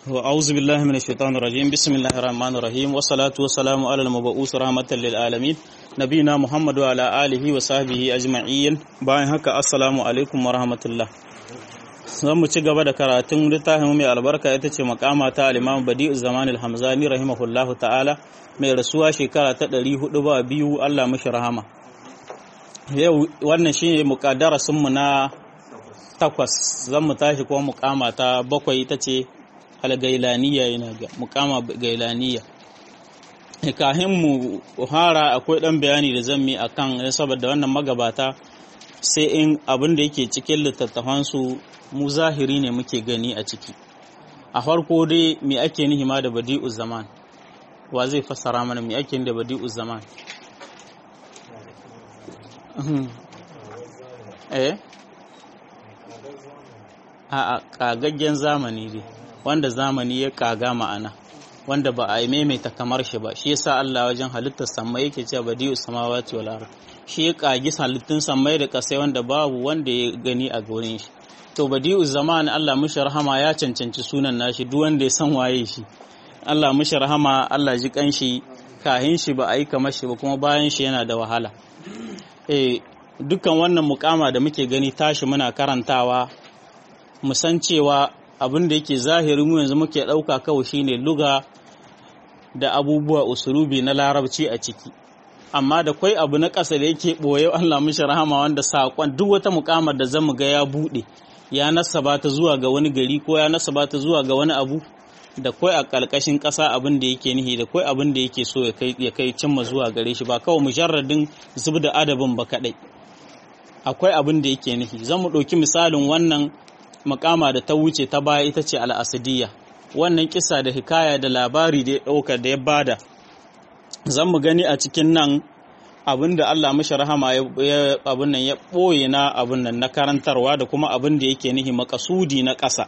وأعوذ بالله من الشيطان الرجيم بسم الله الرحمن الرحيم والصلاة والسلام على المبعوث رحمة للعالمين نبينا محمد وعلى آله وصحبه أجمعين bayan haka assalamu alaikum wa rahmatullah zan mu ci gaba da karatun littafin mai albarka ita ce makama ta al-Imam Badi'u Zaman al-Hamzani rahimahullahu ta'ala mai rasuwa shekara ta 400 ba biyu Allah mishi rahama yau wannan shine muqaddarasin mu na takwas zan mu tashi kuma mukama ta bakwai ita ce algailaniya yana ga mukama gailaniya kahin mu hara akwai dan bayani da zan mi akan saboda wannan magabata sai in abin da yake cikin littattafan su mu zahiri ne muke gani a ciki a farko dai me ake nihi ma da badi'u zaman wa zai fassara mana me ake da badi'u zaman eh a kagaggen zamani dai wanda zamani ya kaga ma'ana wanda ba a yi maimaita kamar shi ba shi yasa Allah wajen halittar samai yake cewa badi'u samawati wal ard shi ya kagi halittun samai da kasai wanda babu wanda ya gani a gurin shi to badi'u zaman Allah mushi rahama ya cancanci sunan nashi duk wanda ya san waye shi Allah mushi rahama Allah ji kanshi kahin shi ba a yi kamar shi ba kuma bayan shi yana da wahala eh dukkan wannan mukama da muke gani tashi muna karantawa mu san cewa abin da yake zahiri mu yanzu muke ɗauka kawai shine luga da abubuwa usulubi na larabci a ciki amma da kwai abu na ƙasa da yake ɓoye Allah mishi rahama wanda saƙon duk wata mukamar da zamu ga ya buɗe ya nasaba ta zuwa ga wani gari ko ya nasaba ta zuwa ga wani abu da kwai a ƙarƙashin ƙasa abin da yake nihi da kwai abin da yake so ya kai cimma zuwa gare shi ba kawai mujarradin zub da adabin ba kaɗai akwai abin da yake nihi zan mu ɗauki misalin wannan makama da ta wuce ta baya ita ce al'asidiyya wannan kisa da hikaya da labari da ya ɗauka da ya bada zan mu gani a cikin nan abin da Allah mashi rahama ya abin nan ya ɓoye na abin nan na karantarwa da kuma abin da yake nihi makasudi na ƙasa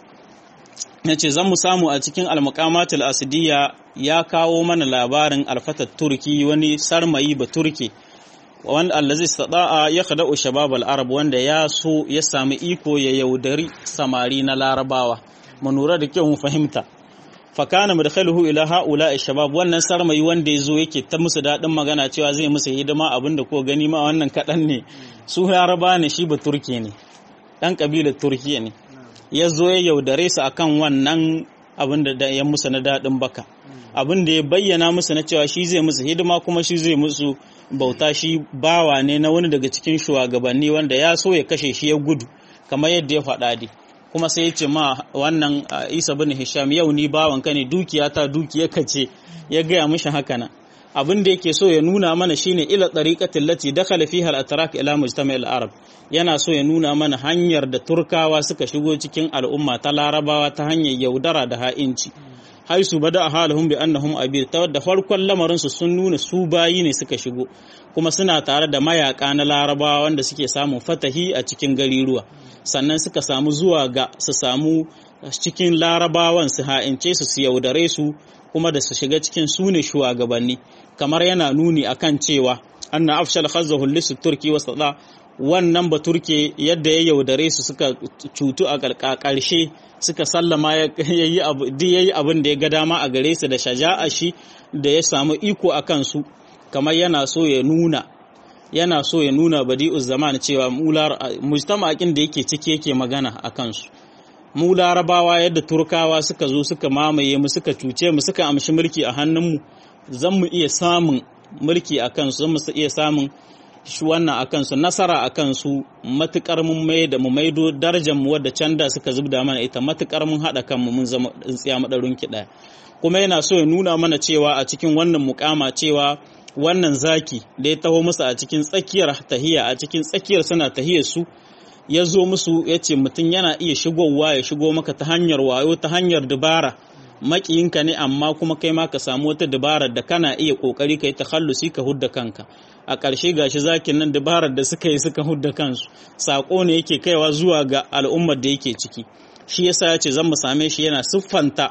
ya ce zan mu samu a cikin almakamatul asidiyya ya kawo mana labarin alfatar turki wani sarmayi ba turki wanda allazi istata'a ya khada'u shabab al-arab wanda ya so ya sami iko ya yaudari samari na larabawa mu lura da kyau mu fahimta fa kana madkhaluhu ila haula shabab wannan sarmayi wanda yazo yake ta musu dadin magana cewa zai musu hidima abinda ko gani ma wannan kadan ne su laraba ne shi ba turke ne dan kabilar turkiya ne yazo ya yaudare su akan wannan abinda da ya musu na dadin baka abinda ya bayyana musu na cewa shi zai musu hidima kuma shi zai musu bauta shi bawa ne na wani daga cikin shugabanni wanda ya so ya kashe shi ya gudu kamar yadda ya faɗa dai kuma sai ya ce ma wannan isa bin hisham yau ni bawan ka ne dukiya ta dukiya ka ce ya gaya mishi haka nan abin da yake so ya nuna mana shine ila tariqatil lati dakhala fiha al-atrak ila mujtama' al-arab yana so ya nuna mana hanyar da turkawa suka shigo cikin al'umma ta larabawa ta hanyar yaudara da ha'inci haisu bada halahum bi annahum abir ta wadda farkon lamarin su sun nuna su bayi ne suka shigo kuma suna tare da mayaka na larabawa wanda suke samun fatahi a cikin gariruwa sannan suka samu zuwa ga su samu cikin larabawan su ha'ince su su yaudare su kuma da su shiga cikin su ne shugabanni kamar yana nuni akan cewa anna afshal khazzahu lisu turki wasata wannan baturke yadda ya yaudare su suka cutu a ƙarshe suka sallama ya yi abin da ya ga dama a gare su da shaja'a shi da ya samu iko a kansu kamar yana so ya nuna yana so ya nuna badi'uz zaman cewa mujtama'in da yake ciki yake magana a kansu mu larabawa yadda turkawa suka zo suka mamaye mu suka cuce mu suka amshi mulki a hannunmu zan mu iya samun mulki a kansu zan mu iya samun shi wannan a kansu nasara a kansu matukar mun mai da mu maido darajar mu wadda can da suka zubda mana ita matukar mun haɗa kanmu mun zama tsintsiya madarun ki ɗaya kuma yana so ya nuna mana cewa a cikin wannan mukama cewa wannan zaki da ya taho musu a cikin tsakiyar tahiya a cikin tsakiyar suna tahiyar su ya zo musu ya ce mutum yana iya shigowa ya shigo maka ta hanyar wayo ta hanyar dubara makiyinka ne amma kuma kai ma ka samu wata dabarar da kana iya kokari kai takhallusi ka hudda kanka a ƙarshe gashi zakin nan dabarar da suka yi suka hudda kansu sako ne yake kaiwa zuwa ga al'ummar da yake ciki shi yasa ya ce zan mu same shi yana siffanta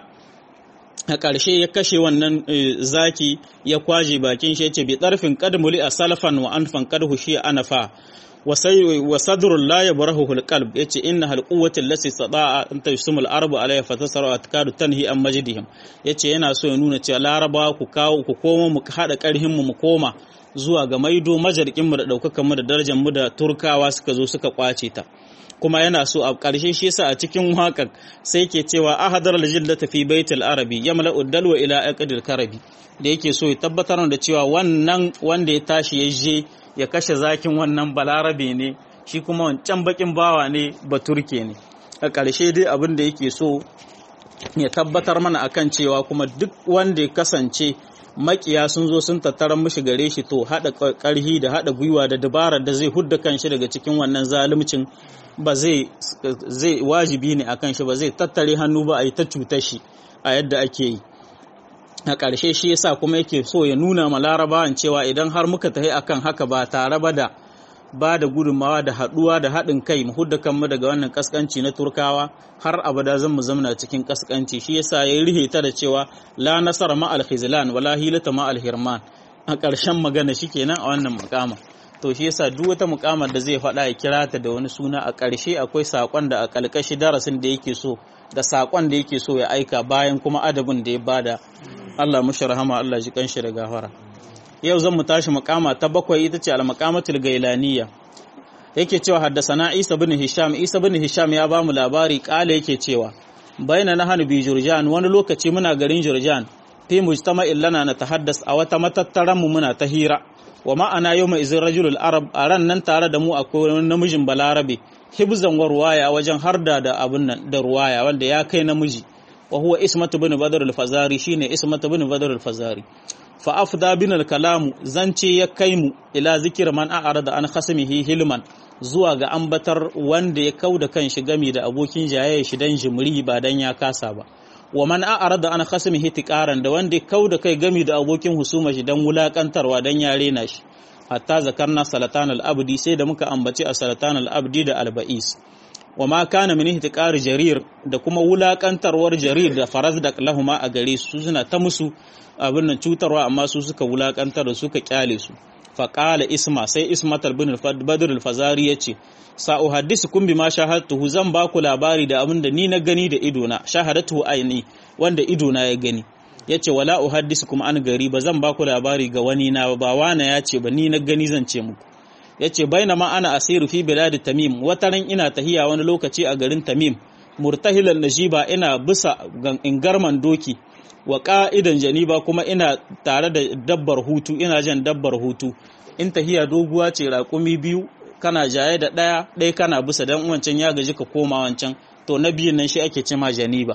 a ƙarshe ya kashe wannan zaki ya kwaje bakin shi ya ce bi tsarfin kadmuli a salafan wa anfan kadhu shi anafa wa sadrul la yabrahu alqalb yace inna hal quwwati allati sada'a an tashumul arabu alayha fatasaru atkadu tanhi an majdihim yace yana so ya nuna cewa laraba ku kawo ku koma mu hada karhin mu mu koma zuwa ga maido majarkin mu da daukakan mu da darajar mu da turkawa suka zo suka kwace ta kuma yana so a ƙarshe shi yasa a cikin waƙar sai ke cewa ahadar aljillata fi baitul arabi yamla'u dalwa ila aqdil karabi da yake so ya tabbatar da cewa wannan wanda ya tashi ya je ya kashe zakin wannan balarabe ne shi kuma wancan bakin bawa ne baturke ne a ƙarshe dai abin da yake so ya tabbatar mana akan cewa kuma duk wanda ya kasance makiya sun zo sun tattara mishi gare shi to haɗa ƙarhi da haɗa gwiwa da dabarar da zai hudda kanshi daga cikin wannan zaluncin ba zai zai wajibi ne akan shi ba zai tattare hannu ba a yi ta cutar shi a yadda ake yi a ƙarshe shi yasa kuma yake so ya nuna ma larabawan cewa idan har muka tafi akan haka ba tare ba da ba da gudunmawa da haɗuwa da haɗin kai mu hudda kanmu daga wannan kaskanci na turkawa har abada zan mu zamana cikin kaskanci shi yasa ya rihe ta da cewa la nasara ma al khizlan wala hilata ma al hirman a ƙarshen magana shikenan a wannan mukama to shi yasa duk wata mukamar da zai faɗa ya kira ta da wani suna a ƙarshe akwai saƙon da a ƙalƙashi darasin da yake so da saƙon da yake so ya aika bayan kuma adabin da ya bada Allah mushi rahama Allah ji kanshi da gafara yau zan mu tashi makama ta bakwai ita ce al-maqamatul gailaniya yake cewa haddasana Isa bin Hisham Isa bin Hisham ya bamu labari kala yake cewa baina nahanu bi Jurjan wani lokaci muna garin Jurjan fi mujtama'in lana na tahaddas a wata matattaran mu muna ta hira wa ma'ana yau mai izin rajulul arab a ran nan tare da mu akwai wani namijin balarabe hibzan wa ruwaya wajen harda da abin nan da ruwaya wanda ya kai namiji wa huwa ismatu bin badr al-fazari shine ismatu bin badr al-fazari fa afda bin al-kalam zance ya kai mu ila zikir man a'rada an khasmihi hilman zuwa ga ambatar wanda ya kauda kan shi gami da abokin jayayya shi dan jimri ba dan ya kasa ba wa man a'rada an khasmihi tiqaran da wanda ya kauda kai gami da abokin husuma shi dan wulakantarwa dan ya rena shi hatta zakarna salatan al-abdi sai da muka ambaci a salatan al-abdi da al-ba'is wa ma kana min ihtiqar jarir da kuma wulakantarwar jarir da faraz da lahuma a gare su suna ta musu abin nan cutarwa amma su suka wulakantar da suka kyale su fa qala isma sai ismat bin badr al-fazari yace sa uhaddisukum bima shahadtuhu zan ba ku labari da abin da ni na gani da ido na shahadatu aini wanda ido na ya gani yace wala uhaddisukum an gari ba zan ba ku labari ga wani na ba wana yace ba ni na gani zan ce muku yace bainama ana asiru fi bilad tamim wataran ina tahiya wani lokaci a garin tamim murtahilan najiba ina bisa ingarman doki wa ka'idan janiba kuma ina tare da dabbar hutu ina jan dabbar hutu in tahiya doguwa ce raƙumi biyu kana jaye da ɗaya ɗaya kana bisa dan wancan ya gaji ka koma wancan to na biyun nan shi ake cema janiba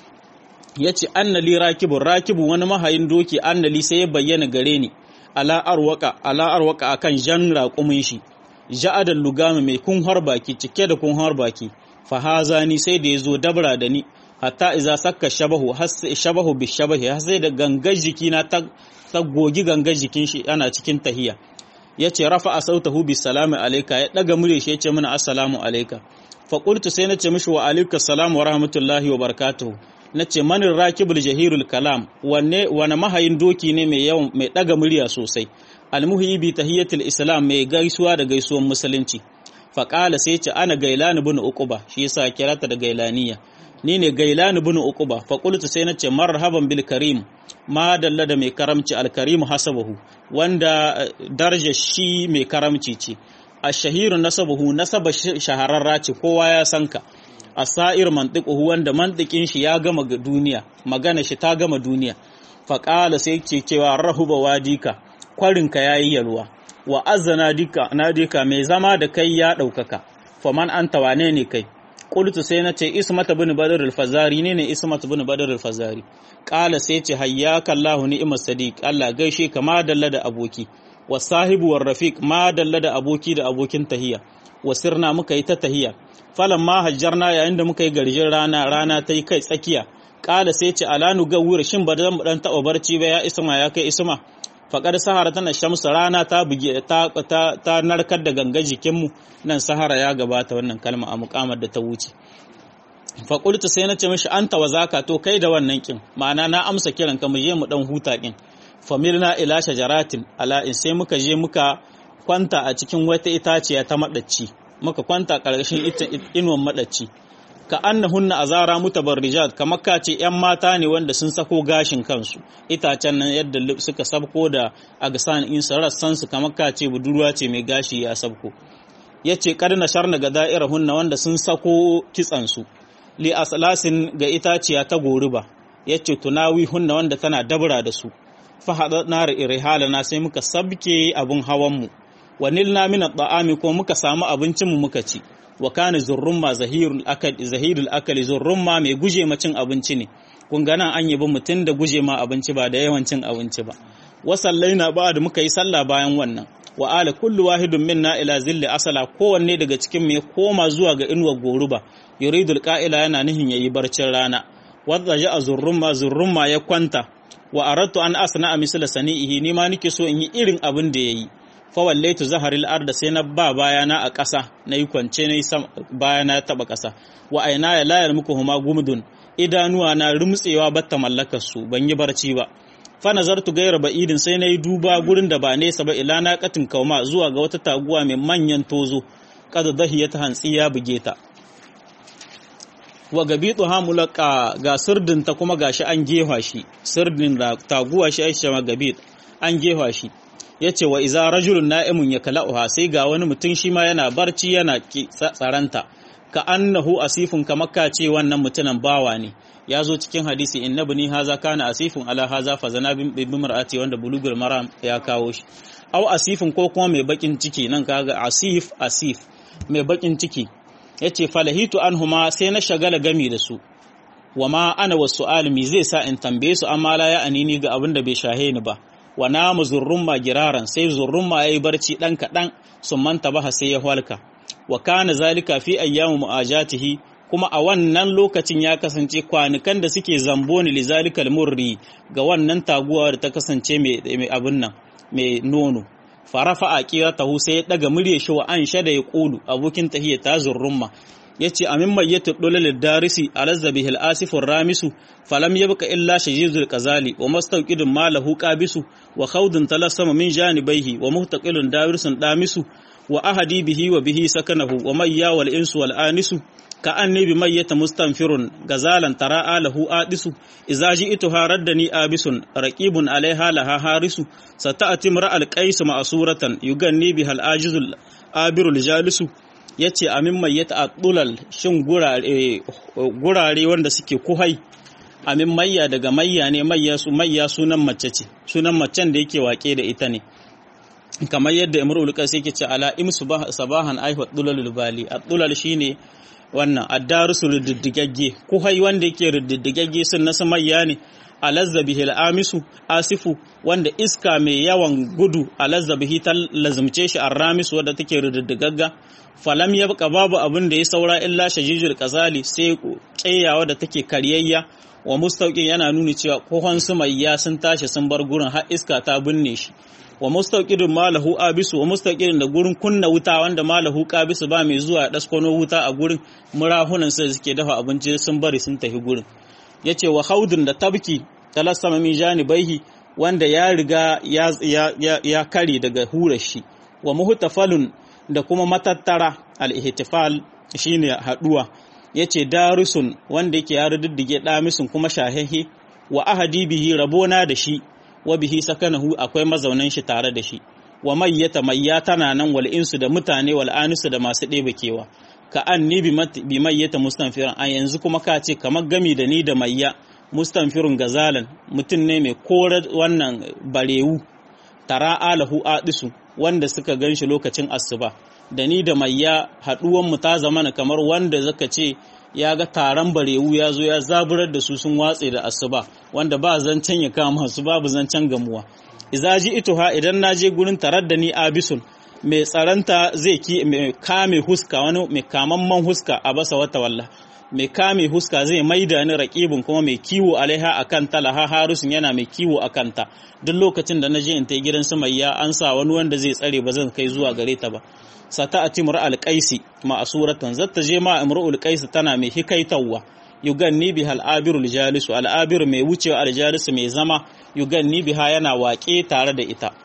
yace annali rakibun rakibu wani mahayin doki annali sai ya bayyana gare ni ala arwaka ala arwaka akan jan raƙumin shi ja'adan lugami mai kunhar baki cike da kunhar baki fa hazani sai da yazo dabra da ni hatta iza sakka shabahu has shabahu bi shabahi har sai da gangar jiki na ta, ta gogi gangar jikin shi ana cikin tahiya yace rafa sautahu bi salami alayka ya daga mure shi yace mana assalamu alayka fa qultu sai nace mishi wa alayka assalamu wa rahmatullahi wa barakatuhu na ce manin rakibul jahirul kalam wanne wani mahayin doki ne mai yawan mai daga murya sosai almuhi bi tahiyatul islam mai gaisuwa da gaisuwan musulunci faqala sai ce ana gailani bin uquba shi yasa kirata da gailaniya ni ne gailani bin uquba fa qultu sai nace marhaban bil karim ma dalla da mai karamci al karim hasabahu wanda daraja shi mai karamci ce ashahiru nasabuhu nasaba shahararra ce kowa ya sanka asair mantiquhu wanda mantikin shi ya gama duniya magana shi ta gama duniya faƙala sai ce cewa rahuba wadika kwarinka yayi yalwa wa azana dika nadika mai zama da kai ya ɗaukaka faman anta wane ne kai qultu sai na ce ismata bin badr al-fazari ne ne ismata bin badr al-fazari qala sai ce hayyaka allah ni'mas sadiq allah gaishe ka ma dalla da aboki wa sahibu war rafiq ma dalla da aboki da abokin tahiya wasirna muka yi ta tahiya falan ma hajjarna yayin da muka yi garjin rana rana ta yi kai tsakiya kala sai ce alanu ga wuri shin ba zan dan taba barci ba ya isma ya kai isma faƙar sahara tana shamsu rana ta buge ta, ta, ta narkar da gangan jikinmu nan sahara ya gabata wannan kalma a mukamar da ta wuce faƙultu sai na ce mishi an tawa zaka to kai da wannan kin ma'ana na amsa kiran ka mu je mu dan huta kin familna ila shajaratin ala in sai muka je muka kwanta a cikin wata itaciya ta madacci muka kwanta ƙarƙashin inuwan madacci ka annahunna azara mutabarrijat kamar ka ce yan mata ne wanda sun sako gashin kansu itacen nan yadda suka sabko da agsan in rassan su kamar ka ce budurwa ce mai gashi ya sabko yace kad na sharna ga da'irahunna wanda sun sako kitsan su li aslasin ga itaciya ta goruba yace tunawi hunna wanda tana dabra da su fa hadatna rihalana sai muka sabke abun hawan mu wa nilna min at-ta'ami ko muka samu abincin mu muka ci wa kana zurrumma zahirul akal zahirul akali zurrumma mai guje ma cin abinci ne kun ga nan an yabi mutum da guje ma abinci ba da yawan cin abinci ba wa sallaina ba da muka yi sallah bayan wannan wa ala kullu wahidun minna ila zilli asala kowanne daga cikin mu ya koma zuwa ga inuwar goruba yuridul qa'ila yana nihin yayi barcin rana wadda ja zurrumma zurrumma ya kwanta wa aradtu an asna misla sani'ihi ni ma nake so in yi irin abin da yayi fawallaitu zaharil arda sai na ba bayana a ƙasa na yi kwance na yi bayana ya taɓa ƙasa wa aina ya layar muku huma gumdun idanuwa na rumtsewa batta mallakar su ban yi barci ba fa nazartu gaira ba'idin sai na yi duba gurin da ba nesa ba ila na katin kauma zuwa ga wata taguwa mai manyan tozo kada dahiya ta hantsi ya buge ta wa gabitu hamulaka ga sirdin ta kuma gashi an gefa shi sirdin da taguwa shi aisha ma gabit an gefa shi ya ce wa iza rajulun na'imun ya kala'uha sai ga wani mutum shi ma yana barci yana tsaranta ka annahu asifun kamar ka ce wannan mutumin bawa ne ya zo cikin hadisi inna bani haza kana asifun ala haza fa zana bi mar'ati wanda bulugul maram ya kawo shi au asifun ko kuma mai bakin ciki nan kaga asif asif mai bakin ciki yace falahitu anhuma sai na shagala gami da su wa ma ana wasu alimi zai sa in tambaye su amma la ya anini ga abin da bai shahe ni ba wa namu zurrumma giraran sai zurrumma yayi barci dan kadan sun manta baha sai ya halka wa kana zalika fi ayyamu mu'ajatihi kuma a wannan lokacin ya kasance kwanukan da suke zambo ni lizalikal murri ga wannan taguwa da ta kasance mai abin nan mai nono farafa a tahu sai ya daga murya shi wa an shada ya kulu abokin tahiyya ta zurrumma yace amin mayyatu dulal darisi alazza bihil asifur ramisu falam yabqa illa shajizul qazali wa mastaqidun malahu qabisu wa khawdun talassama min janibaihi wa muhtaqilun dawirsun damisu wa ahadi bihi wa bihi sakanahu wa mayya wal insu wal anisu ka anni bi mayyata mustanfirun gazalan tara'a lahu adisu idza ji'tuha raddani abisun raqibun alaiha laha harisu sata'ati mar'al qais ma'suratan yuganni bihal ajizul abirul jalisu ya ce amin mai ya ta'addulal shin gurare wanda suke kuhai amin mayya daga mayya ne mayya su mayya sunan mace ce sunan macen da yake wake da ita ne kamar yadda imrul qais yake ce ala im sabahan ayhu dulal bali addulal shine wannan addarusu riddigagge kuhai wanda yake riddigagge sun nasu mayya ne alazza bihi amisu asifu wanda iska mai yawan gudu alazza bihi ta lazumce shi arramis wadda take riddigagga falam yabqa babu abin da ya saura illa shajijul qazali sai tsayawa da take karyayya wa mustauqin yana nuni cewa kohon su mayya sun tashi sun bar gurin har iska ta binne shi wa mustaqidun malahu abisu wa mustaqidun da gurin kunna wuta wanda malahu qabisu ba mai zuwa daskono wuta a gurin murahunan sai suke dafa abinci sun bari sun tafi gurin yace wa haudun da tabki talassama min janibaihi wanda ya riga ya, ya, ya, kare daga hura shi wa muhtafalun da kuma matattara al-ihtifal shine haduwa yace darusun wanda yake ya ruddige damisun kuma shahehe wa ahadi bihi rabona da shi wa bihi sakanahu akwai mazaunan shi tare da shi wa mayyata mayya tana nan wal insu da mutane wal anisu da masu ɗebe kewa ka an ni bi mayyata mustanfiran a yanzu kuma ka ce kamar gami da ni da mayya mustanfirun gazalan mutum ne mai korar wannan barewu tara alahu adisu wanda suka gan shi lokacin asuba da ni da mayya haɗuwan mu ta zamana kamar wanda zaka ce ya ga taron barewu ya zo ya zaburar da su sun watse da asuba wanda ba zancen ya kama su babu zancen gamuwa iza ji ituha idan na je gurin tarar da ni abisun mai tsaranta zai ki mai kame huska wani mai kamamman huska a basa wata walla mai kame huska zai maida ni raƙibin kuma mai kiwo alaiha a kan talaha harusun yana mai kiwo a kanta duk lokacin da na je in ta gidan samayya an sa wani wanda zai tsare ba zan kai zuwa gare ta ba sata a timur alƙaisi ma'asuratan zata je ma imru'ul qaisi tana mai hikaitawa yuganni biha al'abirul jalisu al'abir mai wucewa aljalisu mai zama yuganni biha yana waƙe tare da ita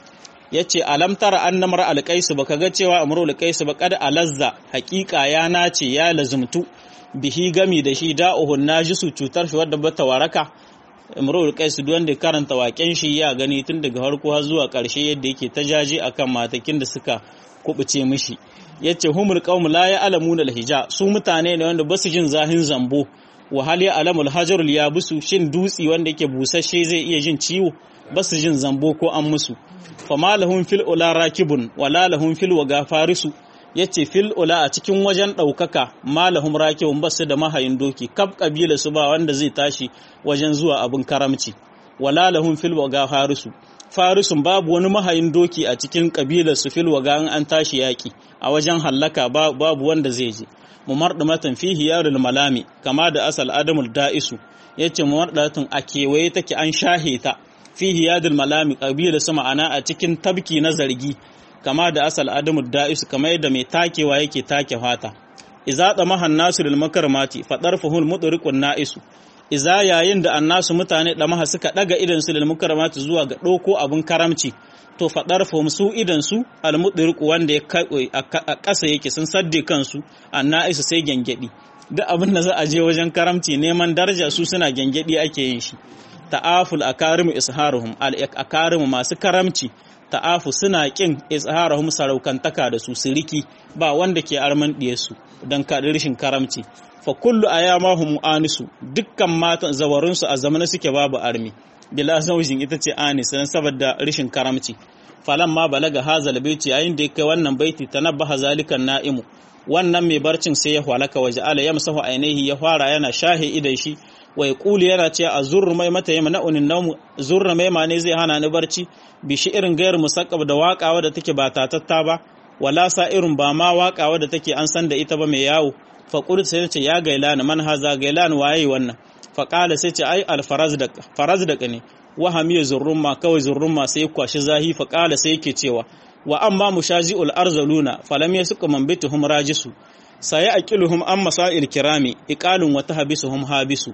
yace alam tara annamar alqaisu baka ga cewa amru alqaisu ba kad alazza haqiqa ya nace ya lazumtu bihi gami da shi da'uhun najisu cutar shi wadda bata waraka imrul qais duk wanda karanta waken shi ya gani tun daga farko har zuwa ƙarshe yadda yake ta jaji akan matakin da suka kubuce mishi yace humul qaum la ya'lamuna alhija su mutane ne wanda basu jin zahin zambo wa hal ya'lamul hajarul yabusu shin dutsi wanda yake busasshe zai iya jin ciwo basu jin zambo ko an musu fama lahum fil ula rakibun wala lahum fil waga farisu yace fil ula a cikin wajen ɗaukaka malahum rakibun basu da mahayin doki kab kabila su ba wanda zai tashi wajen zuwa abin karamci wala lahum fil waga farisu farisun babu wani mahayin doki a cikin kabilar su fil waga an tashi yaki a wajen hallaka babu wanda zai je mumardumatan fihi yarul malami kama da asal adamul da'isu yace mumardatun a kewaye take an shahe ta fihi yadul malami kabila su ma'ana a cikin tabki na zargi kama da asal adamu da'isu kamar yadda mai takewa yake take fata iza da mahan nasu lil makarmati fadar fuhul mudriqun na'isu iza yayin da annasu mutane da maha suka daga idan su lil makarmati zuwa ga doko abun karamci to fadar fuhum su idan su al mudriqu wanda ya a kasa yake sun sadde kansu anna'isu sai gengedi duk abin da za a je wajen karamci neman daraja su suna gengedi ake yin shi ta'aful akarimu isharuhum al akarimu masu karamci ta'afu suna kin izharahum saraukantaka da su siriki ba wanda ke arman diye su dan kaɗi rashin karamci fa kullu ayamahum anisu dukkan matan zawarun su a zamana suke babu armi bila zaujin ita ce anis dan saboda rashin karamci falan ma balaga hazal baiti yayin da kai wannan baiti tanabbaha zalikan na'imu wannan mai barcin sai ya halaka waje ala yamsahu ainihi ya fara yana shahe idan shi wai kuli yana ce a zurru mai mata yamma na unin naumu zurra mai ma ne zai hana ni barci bi shi irin gayar musakkab da waka wadda take ba tatatta ba wala sa irin ba ma waka wadda take an san da ita ba mai yawo fa qult sai ce ya gailani man haza gailani waye wannan fa qala sai ce ai al farazdaq farazdaq ne wahamiya zurrumma kawai zurrumma sai kwashi zahi fa qala sai yake cewa wa amma mushaji'ul arzaluna falam yasuqa man bituhum rajisu sai aqiluhum an masail kirami iqalun wa tahbisuhum habisu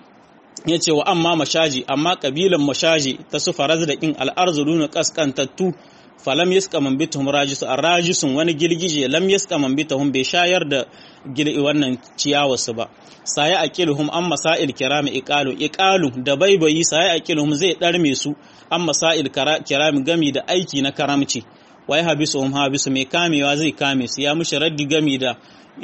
ya ce wa amma mashaji amma kabilan mashaji ta su faraz da kin al'arzuluna kaskantattu falam yaska man bitahum rajisu rajisun wani girgije lam yaska man bitahum bai shayar da wannan ciyawa su ba sai aqiluhum an masail kirami iqalu iqalu da baibayi sai aqiluhum zai darme su an masail kirami gami da aiki na karamci wai habisuhum habisu mai kamewa zai kame su ya mushi raddi gami da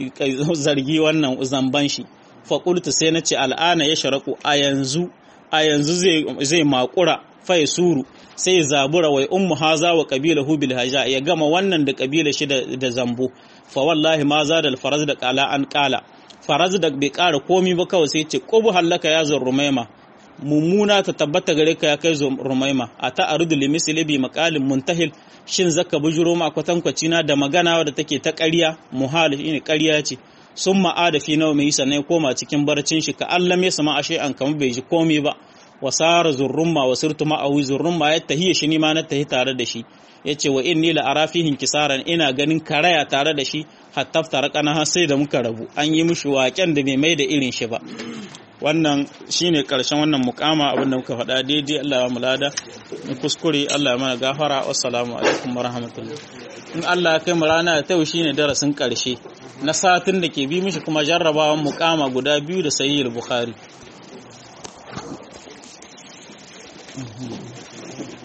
zargi wannan zamban shi faƙultu sai na ce al'ana ya sharaku a yanzu a yanzu zai makura fai suru sai zabura wai ummu haza wa kabila hubil haja ya gama wannan da kabila shi da zambo fa wallahi ma za da faraz da kala an kala faraz da bai kara komi ba kawai sai ce qubu hallaka ya zan rumaima mummuna ta tabbata gare ka ya kai zo rumaima a ta arudu limisli bi maqalin muntahil shin zaka bujuro ma kwatankwaci na da magana da take ta ƙarya muhal ne ƙarya ce sun ma'ada fi nawa mai sannan ya koma cikin barcin shi ka Allah ya sama ashe an kama bai ji komai ba wasara zurrumma wa sirtu ma'awi zurrumma ya tahiya shi ma na tahi tare da shi yace wa inni la ara fihin kisaran ina ganin karaya tare da shi hatta tarakana har sai da muka rabu an yi mishi waken da bai mai da irin shi ba wannan shine karshen wannan mukama abin da muka faɗa daidai Allah ya mulada in kuskure Allah ya mana gafara wassalamu alaikum warahmatullahi in Allah ya kai mu rana ta yau shine darasin karshe na satin da ke bi mishi kuma jarrabawan mukama guda biyu da sayyid bukhari